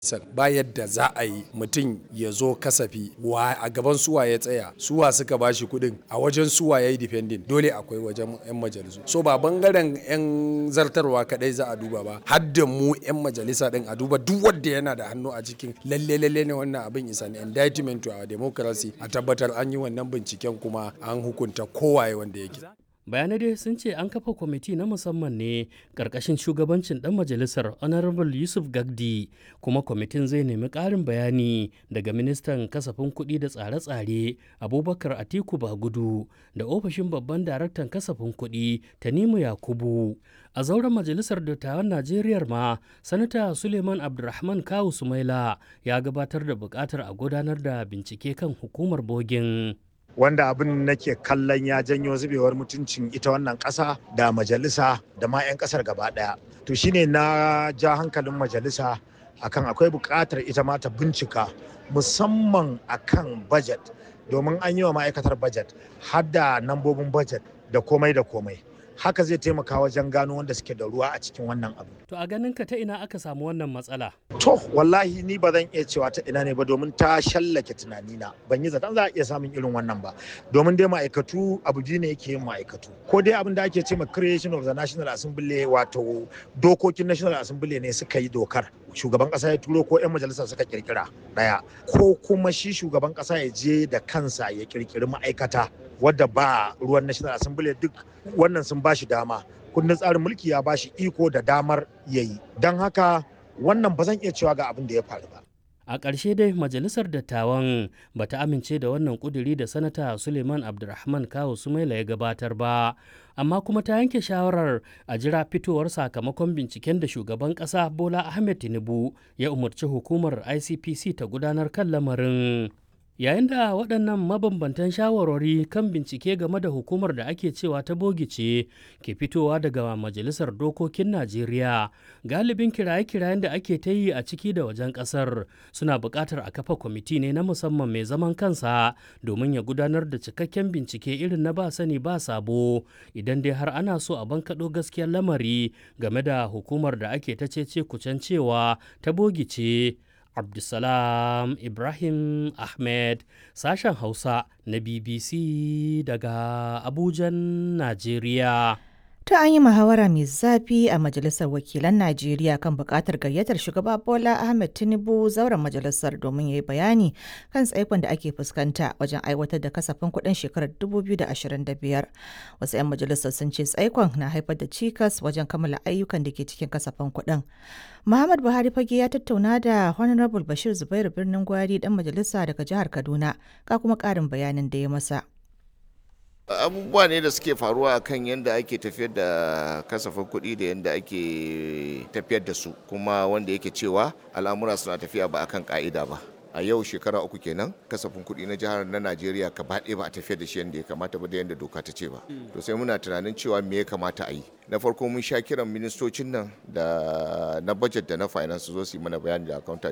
ba yadda za a yi mutum ya zo kasafi wa a gaban suwa ya tsaya suwa suka bashi kuɗin a wajen suwa ya yi defending dole akwai wajen 'yan majalisu so ba bangaren 'yan zartarwa kadai za a duba ba har da mu 'yan majalisa din a duba duk wanda yana da hannu a cikin lalle lalle ne wannan abin is an indictment to our democracy a tabbatar an yi wannan binciken kuma an hukunta kowaye wanda yake bayanai dai sun ce an kafa kwamiti na musamman ne ƙarƙashin shugabancin ɗan majalisar honorable yusuf gagdi kuma kwamitin zai nemi ƙarin bayani daga ministan kasafin kuɗi da tsare-tsare abubakar atiku bagudu da ofishin babban daraktan kasafin kuɗi tanimu yakubu a zauren majalisar dattawan najeriya ma sanata suleiman abdulrahman kawu sumaila ya gabatar da buƙatar a gudanar da bincike kan hukumar bogin wanda abin nake kallon ya janyo zubewar mutuncin ita wannan ƙasa da majalisa da ma 'yan ƙasar gaba ɗaya to shine na ja hankalin majalisa akan akwai buƙatar ita ma ta bincika musamman akan budget domin an yi wa ma'aikatar budget har da nambobin budget da komai da komai haka zai taimaka wajen gano wanda suke da ruwa a cikin wannan abu. To a ganin ka ta ina aka samu wannan matsala? To wallahi ni ba zan iya cewa ta ina ne ba domin ta shallake tunanina ban yi zaton za a iya samun irin wannan ba domin dai ma'aikatu abu biyu ne yake yin ma'aikatu ko dai abin da ake ce ma creation of the national assembly wato dokokin national assembly ne suka yi dokar shugaban kasa ya turo ko 'yan majalisa suka kirkira daya ko kuma shi shugaban kasa ya je da kansa ya kirkiri ma'aikata wadda ba ruwan national assembly duk wannan sun ba shi dama kundin tsarin mulki ya ba shi iko da damar yayi don haka wannan ba zan iya cewa ga abin da ya faru ba a ƙarshe dai majalisar dattawan ba ta amince da wannan ƙuduri da sanata suleiman abdulrahman kawo sumaila ya gabatar ba amma kuma ta yanke shawarar a jira fitowar sakamakon binciken da shugaban ƙasa bola ahmed tinubu ya umarci hukumar icpc ta gudanar kan lamarin yayin da waɗannan mabambantan shawarwari kan bincike game da hukumar da ake cewa ta bogice ke fitowa daga majalisar dokokin najeriya galibin kiraye-kirayen da ake ta yi a ciki da wajen ƙasar suna buƙatar a kafa kwamiti ne na musamman mai zaman kansa domin ya gudanar da cikakken bincike irin na ba sani ba sabo idan dai har ana so a bankaɗo gaskiyar lamari game da hukumar da ake ta cece kucen cewa ta bogice Abdulsalam Ibrahim Ahmed sashen Hausa na BBC daga Abujan, Najeriya. Ta an yi muhawara mai zafi a Majalisar Wakilan Najeriya kan buƙatar gayyatar shugaba Bola Ahmed Tinubu zauren majalisar domin ya yi bayani kan tsaikon da ake fuskanta wajen aiwatar da kasafin kuɗin shekarar 2025. Wasu 'yan majalisar sun ce tsaikon na haifar da cikas wajen kammala ayyukan da ke cikin kasafin kuɗin. Muhammad Buhari fage ya tattauna da Honorable Bashir Zubairu Birnin Gwari dan majalisa daga jihar Kaduna ga kuma ƙarin bayanin da ya masa. abubuwa ne da suke faruwa kan yadda ake tafiyar da kasafin kuɗi da yadda ake tafiyar da su kuma wanda yake cewa al'amura suna tafiya ba akan ka'ida ba a yau shekara uku kenan kasafin kuɗi na jihar na najeriya gaba ɗaya ba a tafiyar da shi yadda ya kamata ba da yadda doka ta ce ba to sai muna tunanin cewa me ya kamata a yi na farko mun sha kiran ministocin nan da na budget da na finance zo su yi mana bayani da accountant